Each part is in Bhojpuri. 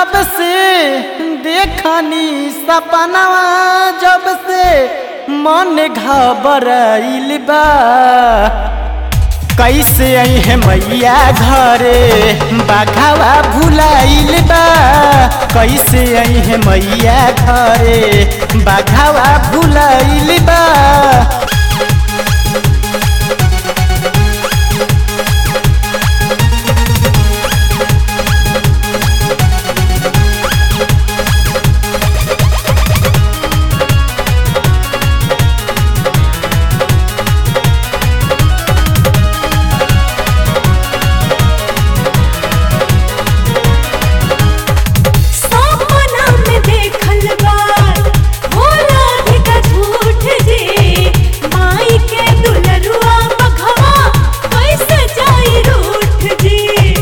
जब से देखनी सपनावा जब से मन घबराइल बा कैसे आई है मैया घरे बाघावा भुलाइल बा कैसे आई है मैया घरे बाघावा भुलाइल बा सपना में देखल बार भोला भी का झूठ जी माई के दुलरुआ बघवा कैसे जाई रूठ जी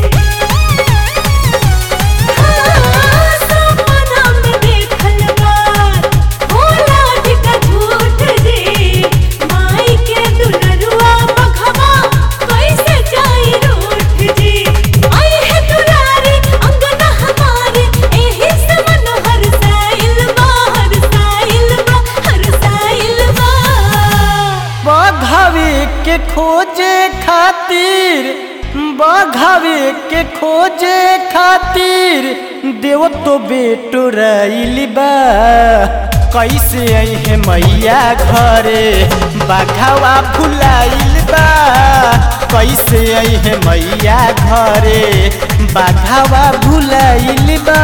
हाँ, सपना में देखल बार भोला भी का झूठ जी माई के दुलरुआ बघवा कैसे जाई रूठ जी आई है दुलारी अंगना हमारे एही से मन हर साइल बा हर साइल बा हर साइल बा बघावे के खोजे खातिर बघावे के खोजे खातिर देव तो बेटो रैली बा कैसे आई है मैया घरे बाघावा भुलाइल बा कैसे आई है मैया घरे बाघावा भुलाइल बा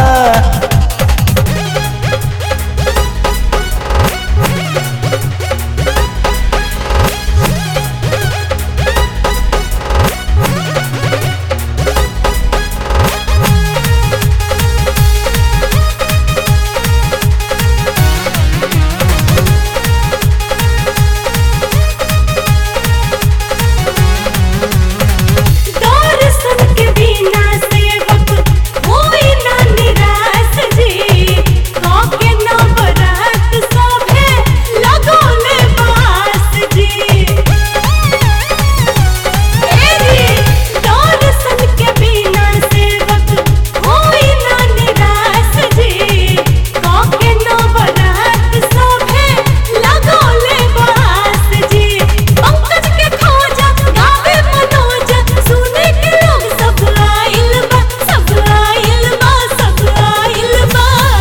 दर्शन के बिना सेवक होई ना निराश जी काके नवरात सभे लगोले बास जी ए जी दर्शन के बिना सेवक होई ना निराश जी काके नवरात सभे लगोले बास जी पंकज के खोजा गावे मनोज सुने के लोग सब आइल बा सब आइल बा सब आइल बा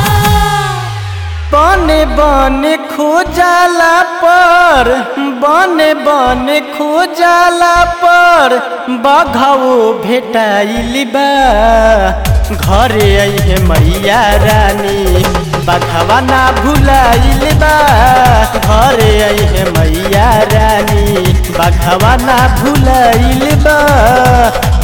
बने बने खोजाला पर बने बने खोजाला पर बघाओ भेटाइल बा घरे आई है मैया रानी बघावा ना भुलाइल बा घरे आई है मैया रानी बघावा ना भुलाइल बा